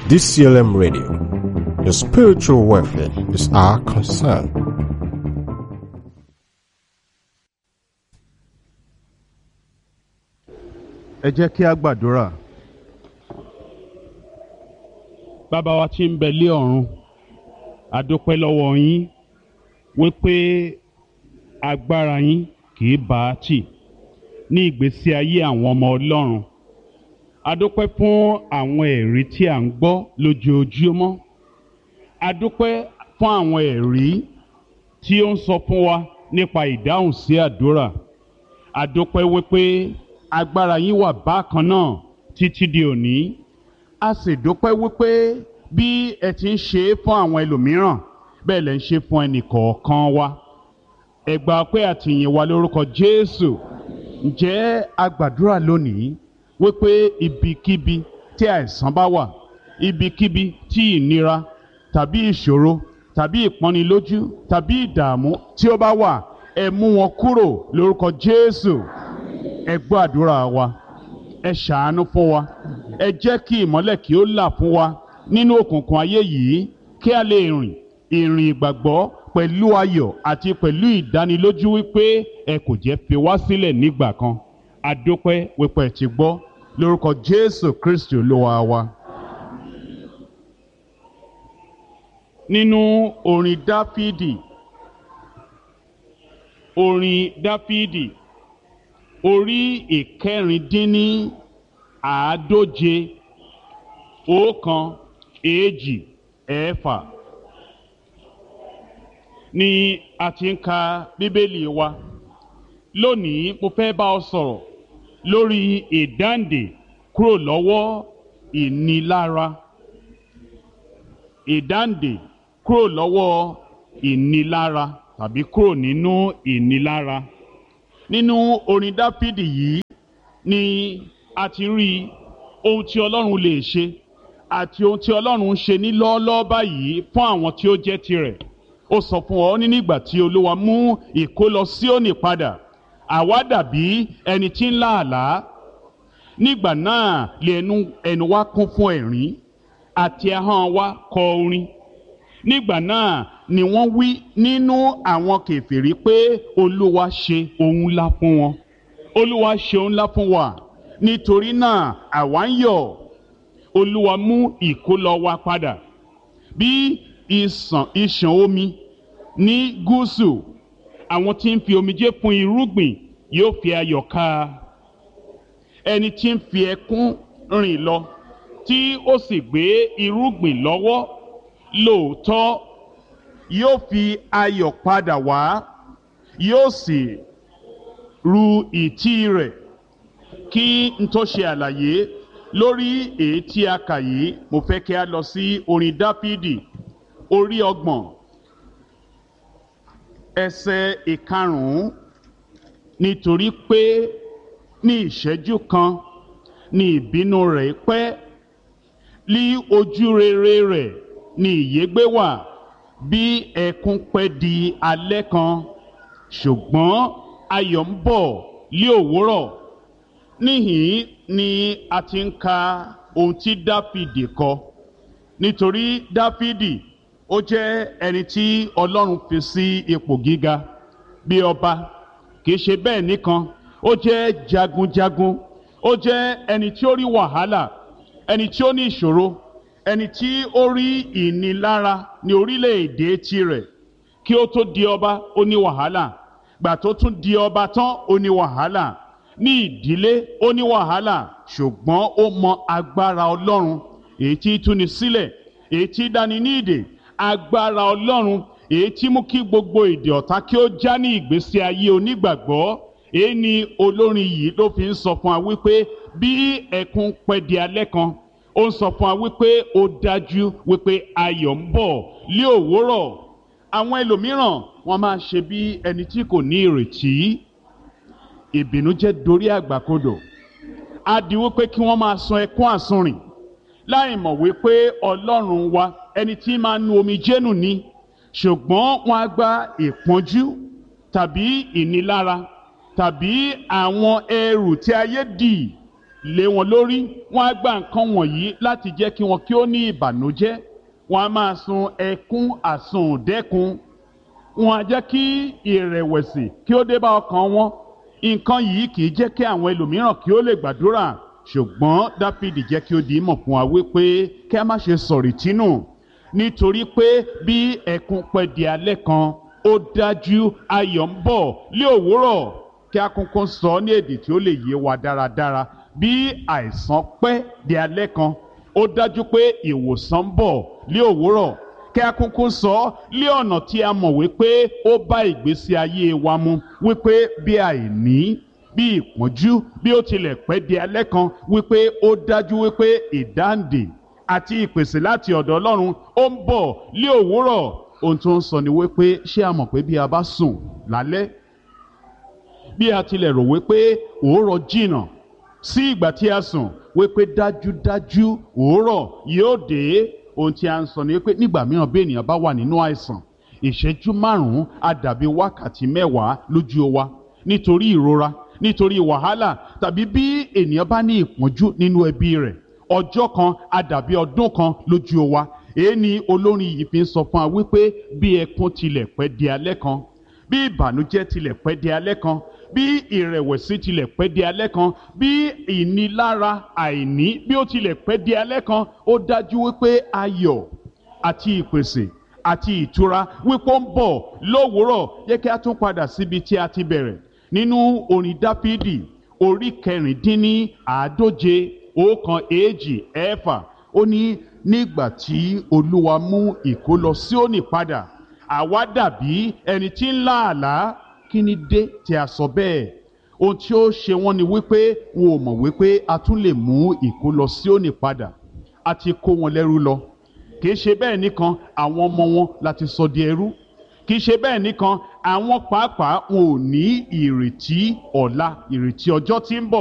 DCLM Radio. Your spiritual welfare is our concern. ẹ jẹ́ kí a gbàdúrà. bàbá wa tí ń bẹ lé ọ̀run àdúpẹ́ lọ́wọ́ yín wípé agbára yín kì í bá a tì ní ìgbésí ayé àwọn ọmọ ọlọ́run àdúpẹ́ fún àwọn ẹ̀rí tí à ń gbọ́ lójoojúmọ́ àdúpẹ́ fún àwọn ẹ̀rí tí ó ń sọ fún wa nípa ìdáhùn sí àdúrà àdúpẹ́ wípé agbára yín wà bákan náà títí di òní a sì dúpẹ́ wípé bí ẹ ti ń ṣe é fún àwọn ẹlòmíràn bẹ́ẹ̀ lẹ ń ṣe fún ẹnìkọ̀ọ̀kan wa ẹ gbà pé àtìyìn wa lórúkọ Jésù ǹjẹ́ a gbàdúrà lónìí wípé ibikíbi tí àìsàn bá wà ibikíbi tí ìnira tàbí ìṣòro tàbí ìpọ́nilójú tàbí ìdààmú tí ó bá wà ẹ mú wọn kúrò lórúkọ Jésù ẹ gbọ́ àdúrà wa ẹ ṣàánú fún wa ẹ jẹ́ kí ìmọ́lẹ̀ kí ó là fún wa nínú òkùnkùn ayé yìí kí a lè rìn ìrìn ìgbàgbọ́ pẹ̀lú ayọ̀ àti pẹ̀lú ìdánilójú wípé ẹ kò jẹ́ fi wá sílẹ̀ nígbà kan adúpẹ́ wípé ẹ ti gbọ́ lórúkọ Jésù Kristi olúwa wa. nínú orin Dáfídì orin Dáfídì orí ìkẹrìndínní àádóje ọ̀kan èjì ẹ̀fà ni a ti ń ka bíbélì wa lónìí mo fẹ́ bá ọ sọ̀rọ̀ lórí ìdáǹdè kúrò lọ́wọ́ ìnilára ìdáǹdè kúrò lọ́wọ́ ìnilára tàbí kúrò nínú ìnilára nínú orin dáfídì yìí ni a ti rí ohun tí ọlọ́run lè ṣe àti ohun tí ọlọ́run ń ṣe ní lọ́ọ́lọ́ọ́ báyìí fún àwọn tí ó jẹ́ tirẹ̀ ó sọ fún ọ ní nígbà tí olúwa mú ìkólọ Síónì padà àwa dàbí ẹni tí ń lá àlá nígbà náà lè ẹnu ẹnu wa kún fún ẹ̀rín àti ahọ́n wa kọ orin nígbà náà ni wọ́n wí nínú àwọn kèfèrí pé olúwa ṣe ohun ńlá fún wọn olúwa ṣe ohun ńlá fún wa nítorí náà àwa ń yọ̀ olúwa mú ìkólọ wa padà bí ìsàn ìṣàn omi ní gúúsù àwọn tí ń fi omijé fún irúgbìn yóò fi ayọ̀ ká ẹni tí ń fi ẹkún rìn lọ tí ó sì gbé irúgbìn lọ́wọ́ lóòótọ́ yóò fi ayọ̀ padà wá yóò sì ru ìtí rẹ̀ kí n tó ṣe àlàyé lórí èyí tí a kà yìí mo fẹ́ kí a lọ sí orin dáfídì orí ọgbọ̀n ẹsẹ̀ ìkarùn-ún nítorí pé ní ìṣẹ́jú kan ní ìbínú rẹ̀ pẹ́ lí ojú rere rẹ̀ ní ìyégbé wà bí ẹkún pẹ́ di alẹ́ kan ṣùgbọ́n ayọ̀ ń bọ̀ lí òwúrọ̀ níhìn ni a ti ń ka ohun tí dáfídì kọ nítorí dáfídì ó jẹ́ ẹni tí ọlọ́run fi sí ipò gíga bí ọba kì í ṣe bẹ́ẹ̀ nìkan ó jẹ́ jagunjagun ó jẹ́ ẹni tí ó rí wàhálà ẹni tí ó ní ìṣòro ẹni tí ó rí ìnilára ní orílẹ̀-èdè tirẹ̀ kí ó tó di ọba ó ní wàhálà gbà tó tún di ọba tán ó ní wàhálà ní ìdílé ó ní wàhálà ṣùgbọ́n ó mọ agbára ọlọ́run èyí tí túni sílẹ̀ èyí tí dáni ní ìdè agbára ọlọ́run èyí tí mú kí gbogbo èdè ọ̀tá kí ó já ní ìgbésí ayé onígbàgbọ́ èyí ni olórin yìí ló fi ń sọ fún wa wípé bí ẹkún pẹ́ di alẹ́ kan ó ń sọ fún wa wípé ó dájú wípé ayọ̀ ń bọ̀ lé òwúrọ̀ àwọn ẹlòmíràn wọ́n máa ṣe bí ẹni tí kò ní ìrètí ìbìnújẹ́ dorí àgbàkodò á di wípé kí wọ́n máa sun ẹkún àsunrìn láì mọ̀ wípé ọlọ́run wa ẹni tí máa nu omijé nù ni ṣùgbọ́n wọ́n á gba ìpọ́njú tàbí ìnilára tàbí àwọn ẹrù tí ayé dì lé wọn lórí wọ́n á gba nǹkan wọ̀nyí láti jẹ́ kí wọn kí ó ní ìbànújẹ́ wọ́n á máa sun ẹkún àsundẹ́kun wọ́n á jẹ́ kí ìrẹ̀wẹ̀sì kí ó dé bá ọkàn wọn nǹkan yìí kì í jẹ́ kí àwọn ẹlòmíràn kí ó lè gbàdúrà ṣùgbọ́n dáfídì jẹ́ kí ó di ìmọ̀ fún wa wípé kí a má ṣe sọ̀rì tínú nítorí pé bí ẹkún pẹ́ di alẹ́ kan ó dájú ayọ̀ ń bọ̀ lé òwúrọ̀ kí a kúnkún sọ ní èdè tí ó lè yé wa dáradára bí àìsàn pẹ́ di alẹ́ kan ó dájú pé ìwòsàn ń bọ̀ lé òwúrọ̀ kí a kúnkún sọ lé ọ̀nà tí a mọ̀ wípé ó bá ìgbésí ayé wa mu wípé bí àìní bí ìpọ́njú bí ó tilẹ̀ pẹ́ di alẹ́ kan wípé ó dájú wípé ìdáǹdè àti ìpèsè láti ọ̀dọ̀ ọlọ́run ó ń bọ̀ lé òwúrọ̀ ohun tó ń sọ ni wípé ṣé a mọ̀ pé bí a bá sùn lálẹ́ bí a tilẹ̀ rò wípé òórọ̀ jìnnà sí ìgbà tí a sùn wípé dájúdájú òórọ̀ yóò dé ohun tí a ń sọ ni wípé nígbà mìíràn bí ènìyàn bá wà nínú àìsàn ìṣẹ́jú márùn-ún á dàbí wákàtí mẹ́wàá lójú wa nítorí ìrora nítorí wàhálà tàbí bí ènìyàn bá ní ìpọ́njú nínú ẹbí rẹ̀ ọjọ́ kan á dàbí ọdún kan lójú wa èyí ni olórin yìí fi ń sọ fún wa wípé bí ẹkún tilẹ̀ pẹ́ di alẹ́ kan bí ìbànújẹ́ tilẹ̀ pẹ́ di alẹ́ kan bí ìrẹ̀wẹ̀sì tilẹ̀ pẹ́ di alẹ́ kan bí ìnilára àìní bí ó tilẹ̀ pẹ́ di alẹ́ kan ó dájú wípé ayọ̀ àti ìpèsè àti ìtura wípé ó ń bọ̀ lówùúrọ̀ yẹ kí a tún padà síbi tí a ti bẹ̀rẹ̀ nínú orin dáfídì orí kẹrìndínní àádóje ọ̀kan èjì ẹ̀fà ó ní nígbà tí olúwa mú ìkólọ Síónì padà àwa dàbí ẹni tí ń lá àlá kí ni dé tí a sọ bẹ́ẹ̀ ohun tí ó ṣe wọ́n ni wípé wọn ò mọ̀ wípé a tún lè mú ìkólọ Síónì padà a ti kó wọn lẹ́rú lọ kì í ṣe bẹ́ẹ̀ nìkan àwọn ọmọ wọn láti sọ di ẹrú kì í ṣe bẹ́ẹ̀ nìkan àwọn pàápàá wọn ò ní ìrètí ọ̀la ìrètí ọjọ́ tí ń bọ̀